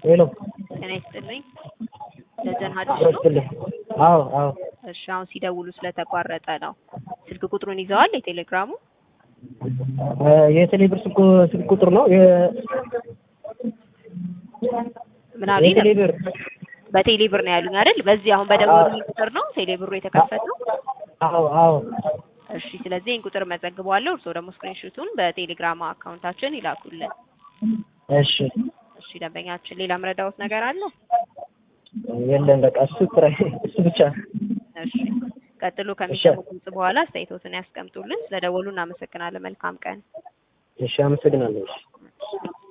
ሄሎ ጤና ይስጥልኝ። ደጀን ሀዲስ ነው። አረስትልኝ። አዎ አዎ እሺ፣ አሁን ሲደውሉ ስለተቋረጠ ነው። ስልክ ቁጥሩን ይዘዋል? የቴሌግራሙ እ የቴሌብር ስልክ ስልክ ቁጥር ነው የ ምን አሉኝ? የቴሌብር በቴሌብር ነው ያሉኝ አይደል? በዚህ አሁን በደወሉልኝ ቁጥር ነው ቴሌብሩ የተከፈተው። አዎ አዎ እሺ፣ ስለዚህ ይህን ቁጥር መዘግበዋለሁ። እርስዎ ደግሞ ስክሪንሾቱን በቴሌግራም አካውንታችን ይላኩልን። እሺ እሺ፣ ደንበኛችን ሌላ ምረዳዎት ነገር አለ? የለም በቃ እሱ ስራዬ እሱ ብቻ እሺ፣ ቀጥሎ ከሚሰሙት ድምጽ በኋላ አስተያየቶትን ያስቀምጡልን። ስለደወሉ እናመሰግናለን። መልካም ቀን። እሺ አመሰግናለሁ እሺ